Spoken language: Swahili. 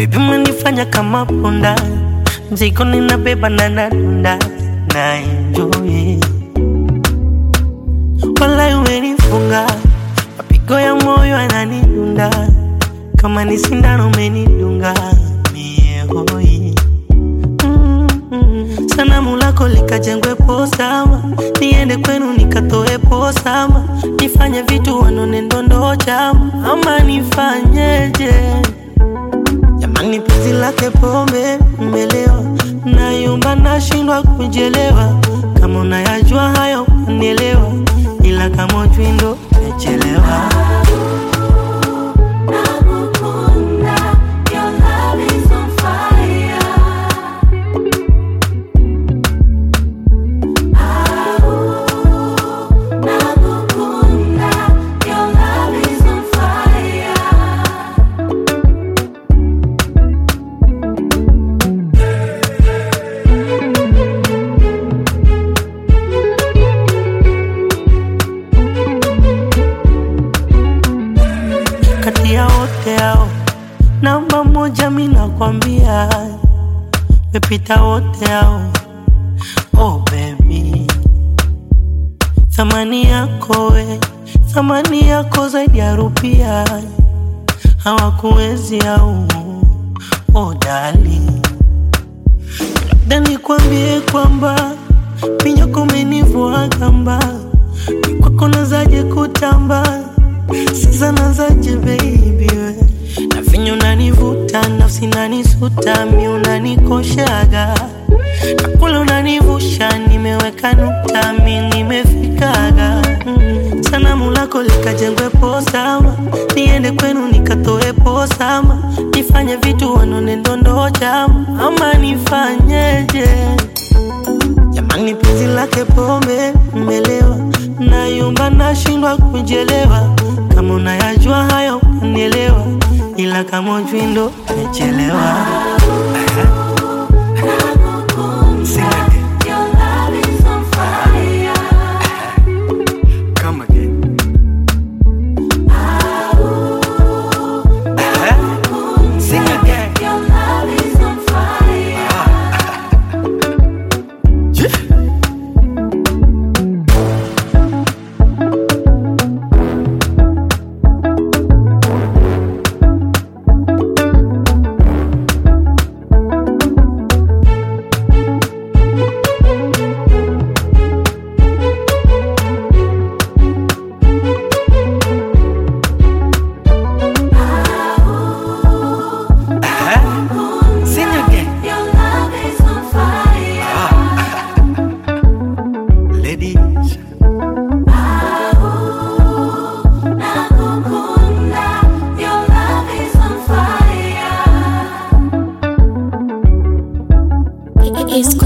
Baby umenifanya kama punda, mzigo ninabeba na nadunda na enjoy. Walai umenifunga, mapigo ya moyo yananidunda, kama ni sindano umenidunga mie hoi. Mm-mm. Sanamu lako likajengwe posama, niende kwenu nikatoe posama, nifanye vitu wanone ndondo chama, ama nifanyeje? Jamani, penzi lake pombe mmelewa, nayumba nashindwa kujelewa. Kama unayajua hayo unielewa, ila kama ujui ndo umechelewa. Nakukunda, your love is on fire. Au, nakukunda, your love is on fire. Kati ya wote hao, namba moja mi nakwambia, mepita wote hao. Oh baby, thamani yako we, thamani yako zaidi ya rupia, hawakuwezi au oh darling labda nikwambie kwamba pinyoko umenivua gamba, ni kwako nazaje kutamba, sasa nazaje baby we na vinyo unanivuta, nafsi nanisuta, mi unanikoshaga na kule unanivusha, nimeweka nukta, mi nimefikaga mm. Sanamu lako likajengwe posama, niende kwenu nikatoe posama, nifanye vitu wanone ndondo chama, ama nifanyeje? Jamani, penzi lake pombe mmelewa, nayumba nashindwa kujelewa. Kama unayajua hayo unielewa, ila kama ujui ndo umechelewa. Sing again. Your love is on fire. Come again. Sing again. Your love is on fire. Sing again. Your love is on fire. Ladies. Nakukunda, your love is on fire. It's